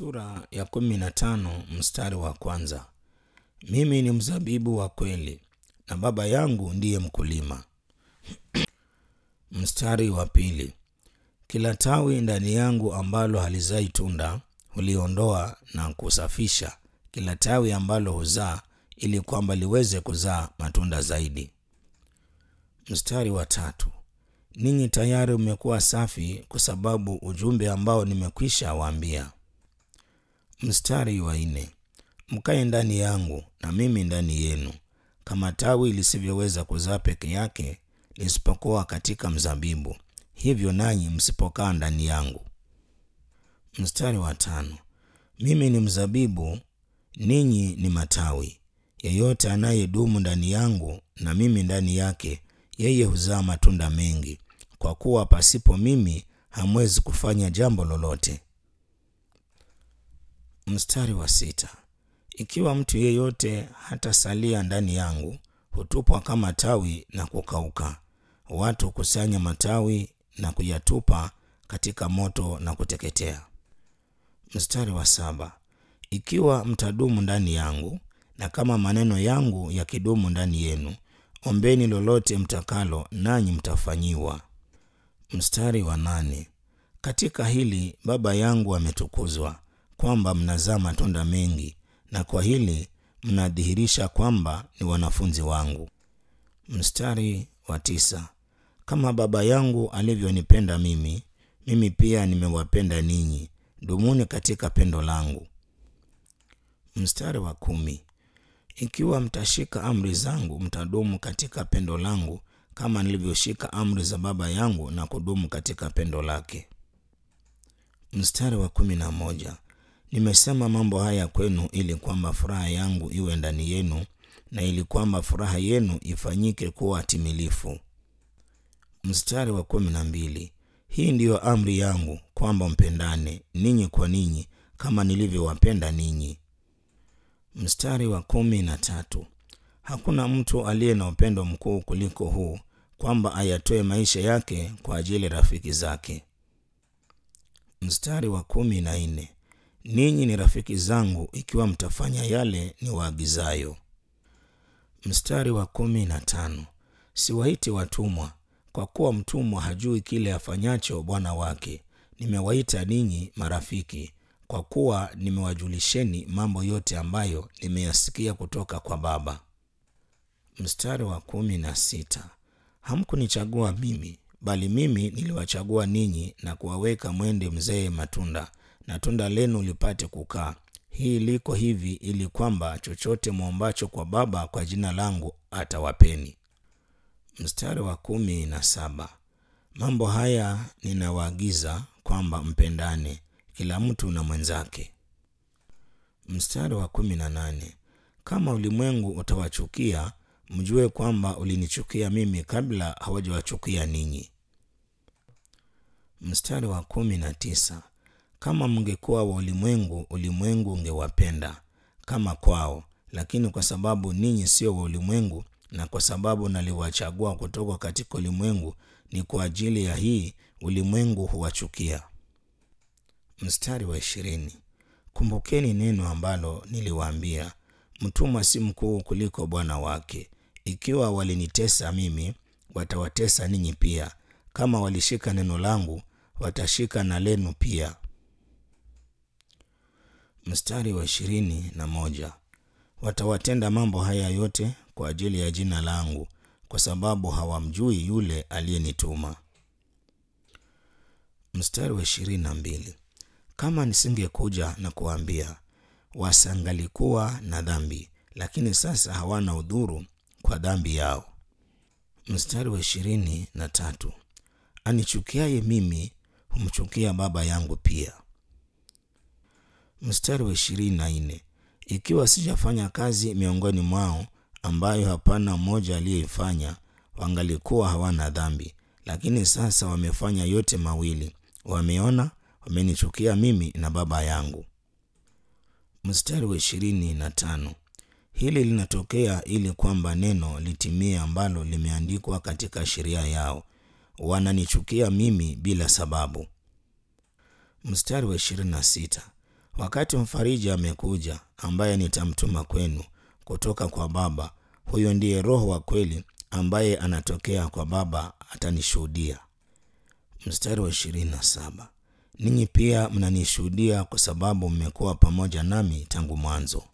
Sura ya kumi na tano mstari wa kwanza. Mimi ni mzabibu wa kweli na Baba yangu ndiye mkulima. Mstari wa pili. Kila tawi ndani yangu ambalo halizai tunda huliondoa na kusafisha kila tawi ambalo huzaa ili kwamba liweze kuzaa matunda zaidi. Mstari wa tatu. Ninyi tayari mmekuwa safi kwa sababu ujumbe ambao nimekwisha waambia. Mstari wa nne. Mkae ndani yangu na mimi ndani yenu, kama tawi lisivyoweza kuzaa peke yake lisipokuwa katika mzabibu, hivyo nanyi msipokaa ndani yangu. Mstari wa tano. Mimi ni mzabibu, ninyi ni matawi. Yeyote anayedumu ndani yangu na mimi ndani yake, yeye huzaa matunda mengi, kwa kuwa pasipo mimi hamwezi kufanya jambo lolote. Mstari wa sita. Ikiwa mtu yeyote hatasalia ndani yangu, hutupwa kama tawi na kukauka. Watu hukusanya matawi na kuyatupa katika moto na kuteketea. Mstari wa saba. Ikiwa mtadumu ndani yangu na kama maneno yangu yakidumu ndani yenu, ombeni lolote mtakalo, nanyi mtafanyiwa. Mstari wa nane. Katika hili Baba yangu ametukuzwa, kwamba mnazaa matunda mengi, na kwa hili mnadhihirisha kwamba ni wanafunzi wangu. Mstari wa tisa. Kama Baba yangu alivyonipenda mimi, mimi pia nimewapenda ninyi, dumuni katika pendo langu. Mstari wa kumi. Ikiwa mtashika amri zangu, mtadumu katika pendo langu, kama nilivyoshika amri za Baba yangu na kudumu katika pendo lake. Mstari wa kumi na moja. Nimesema mambo haya kwenu ili kwamba furaha yangu iwe ndani yenu na ili kwamba furaha yenu ifanyike kuwa timilifu. Mstari wa kumi na mbili. Hii ndiyo amri yangu kwamba mpendane ninyi kwa ninyi kama nilivyowapenda ninyi. Mstari wa kumi na tatu. Hakuna mtu aliye na upendo mkuu kuliko huu kwamba ayatoe maisha yake kwa ajili ya rafiki zake. Mstari wa kumi na nne. Ninyi ni rafiki zangu ikiwa mtafanya yale ni waagizayo. Mstari wa kumi na tano. Siwaiti watumwa, kwa kuwa mtumwa hajui kile afanyacho bwana wake. Nimewaita ninyi marafiki, kwa kuwa nimewajulisheni mambo yote ambayo nimeyasikia kutoka kwa Baba. Mstari wa kumi na sita. Hamkunichagua mimi, bali mimi niliwachagua ninyi na kuwaweka mwende mzee matunda na tunda lenu lipate kukaa. Hii liko hivi ili kwamba chochote mwombacho kwa Baba kwa jina langu atawapeni. Mstari wa kumi na saba. Mambo haya ninawaagiza kwamba mpendane kila mtu na mwenzake. Mstari wa kumi na nane. Kama ulimwengu utawachukia, mjue kwamba ulinichukia mimi kabla hawajawachukia ninyi. Mstari wa kumi na tisa. Kama mngekuwa wa ulimwengu, ulimwengu ungewapenda kama kwao, lakini kwa sababu ninyi sio wa ulimwengu na kwa sababu naliwachagua kutoka katika ulimwengu, ni kwa ajili ya hii ulimwengu huwachukia. Mstari wa ishirini. Kumbukeni neno ambalo niliwaambia, mtumwa si mkuu kuliko bwana wake. Ikiwa walinitesa mimi, watawatesa ninyi pia. Kama walishika neno langu, watashika na lenu pia. Mstari wa ishirini na moja. Watawatenda mambo haya yote kwa ajili ya jina langu, kwa sababu hawamjui yule aliyenituma. Mstari wa ishirini na mbili. Kama nisingekuja na kuwaambia, wasangalikuwa na dhambi, lakini sasa hawana udhuru kwa dhambi yao. Mstari wa ishirini na tatu. Anichukiaye mimi humchukia Baba yangu pia. Mstari wa ishirini na nne. Ikiwa sijafanya kazi miongoni mwao ambayo hapana mmoja aliyeifanya, wangalikuwa hawana dhambi, lakini sasa wamefanya yote mawili, wameona, wamenichukia mimi na Baba yangu. Mstari wa ishirini na tano. Hili linatokea ili kwamba neno litimie ambalo limeandikwa katika sheria yao, wananichukia mimi bila sababu. Mstari wa ishirini na sita. Wakati mfariji amekuja, ambaye nitamtuma kwenu kutoka kwa Baba, huyo ndiye Roho wa kweli ambaye anatokea kwa Baba, atanishuhudia. Mstari wa ishirini na saba. Ninyi pia mnanishuhudia kwa sababu mmekuwa pamoja nami tangu mwanzo.